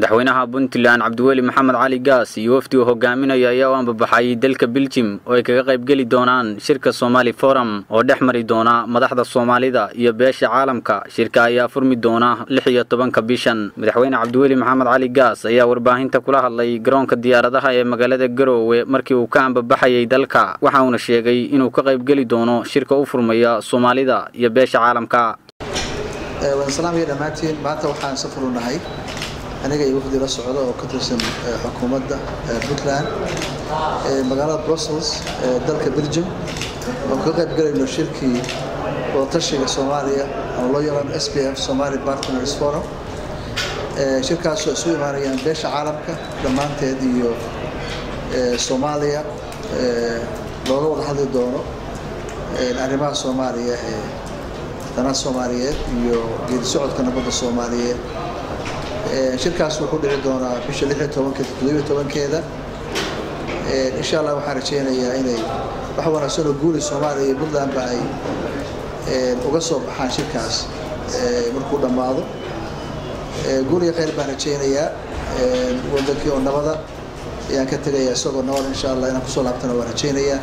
madaxweynaha puntland cabdiweli maxamed cali gaas iyo wafdiga hogaaminaya ayaa u ambabaxay dalka beljim oo ay kaga qaybgeli doonaan shirka somaali forum oo dhex mari doona madaxda soomaalida iyo beesha caalamka shirka ayaa furmi doona lix iyo tobanka bishan madaxweyne cabdiweli maxamed cali gaas ayaa warbaahinta kula hadlay garoonka diyaaradaha ee magaalada garoowe markii uu ka ambabaxayay dalka waxa uuna sheegay inuu ka qaybgeli doono shirka u furmaya soomaalida iyo beesha caalamka waan salaamaya dhammaantiin maanta waxaan safar u nahay aniga iyo wafdi la socda oo ka tirsan xukuumadda puntland magaalada brussels ee dalka belgium oon ka qayb galayno shirkii wadatashiga soomaaliya oo loo yaqaano s p f somali partners forum shirkaasoo isu imaanayaan beesha caalamka dhammaanteed iyo soomaaliya looga wada hadli doono arrimaha soomaaliya ee danaha soomaaliyeed iyo geedi socodka nabadda soomaaliyeed shirkaas wuxuu dhici doonaa bisha lix iyo tobankeeda toddobiyo tobankeeda insha allah waxaan rajaynayaa inay wax wanaagsan oo guuli soomaaliya iyo puntlandba ay uga soo baxaan shirkaas markuu dhammaado guul iyo khayr baan rajaynayaa wadankii oo nabada ayaan ka tegayaa isagoo nabad insha allah inaan kusoo laabtana waan rajaynayaa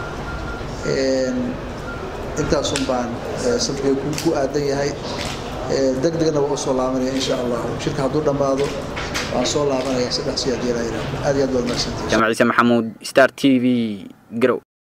intaasun baan safkay ku aadan yahay deg degna waa u soo laabanaya insha allah shirka hadduu dhammaado waan soo laabanaya saddex si haddii la yidhaahdo aad iyo aad baad mahadsantihin jaamac ciise maxamuud star t v garow